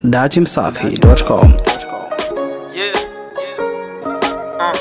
datimsafi.com. Yeah. Uh.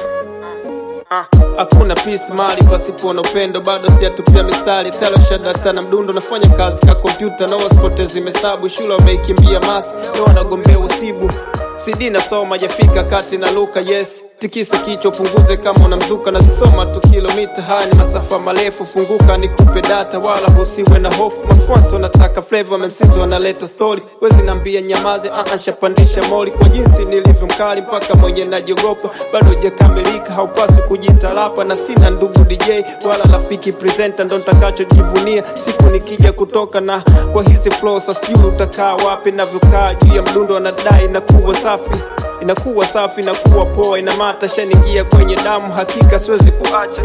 Uh. Hakuna peace mali pasipo na upendo, bado sijatupia mistari telo shadata na mdundo, nafanya kazi ka kompyuta na wasipotezi mesabu, shule wameikimbia masi leo wanagombea usibu CD nasoma jafika kati na luka yes tikisa kichwa punguze kama unamzuka nazisoma tu kilomita haya ni masafa marefu funguka nikupe data wala husiwe na hofu mafuansi wanataka flavor memsizi wanaleta story wezi nambia nyamaze uh, shapandisha moli kwa jinsi nilivyo mkali mpaka mwenye najiogopa bado hujakamilika haupaswi kujitalapa na sina ndugu DJ wala rafiki presenter ndo ntakachojivunia siku nikija kutoka na kwa hizi flow sasa sijui utakaa wapi navyokaa juu ya mdundo anadai na kuwa safi inakuwa safi inakuwa poa inamata shaningia kwenye damu hakika siwezi kuacha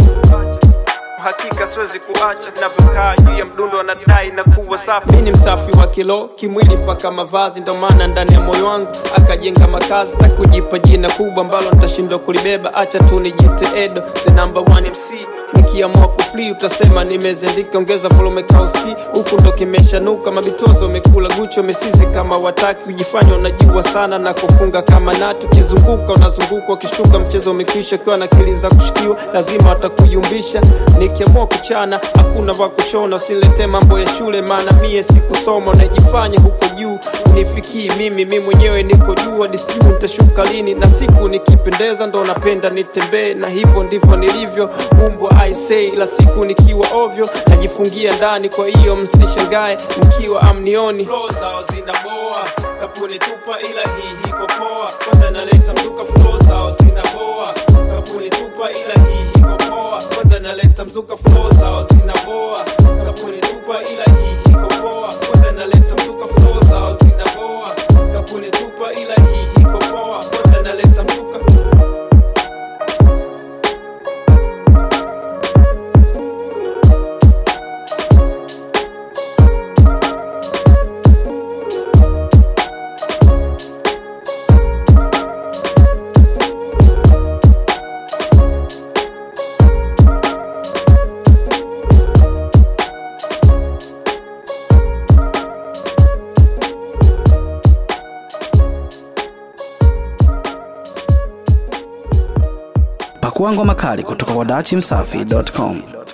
hakika siwezi kuacha navyokaa juu ya mdundo anadai na kuwa safi mi ni msafi wa kilo kimwili mpaka mavazi ndo maana ndani ya moyo wangu akajenga makazi takujipa jina kubwa ambalo nitashindwa kulibeba acha tu nijite edo the number one mc nikiamua kufli utasema nimezendika ongeza volume kauski huku ndo kimeshanuka mabitozo wamekula gucho mesizi kama wataki kujifanya unajua sana na kufunga kama nati ukizunguka unazunguka ukishtuka mchezo umekwisha ukiwa na akili za kushikiwa lazima watakuyumbisha nikiamua kuchana hakuna wa kushona usilete mambo ya shule maana mie sikusoma unajifanya huko juu unifikii mimi mi mwenyewe niko juu hadi sijuu nitashuka lini na siku nikipendeza ndo napenda nitembee na hivyo ndivyo nilivyo umbwa I say la siku nikiwa ovyo najifungia ndani kwa hiyo msishangae mkiwa amnioni Flow zao zinaboa kapuni tupa ila hii hiko poa kwanza naleta mzuka flow zao zinaboa kapuni tupa ila hii hiko poa kwanza naleta mzuka flow zao zinaboa kapuni tupa ila hii hiko poa kwanza naleta mzuka flow zao zinaboa kapuni tupa ila hii hiko poa kwanza naleta mzuka Pakua ngoma kali kutoka kwa datimsafi.com.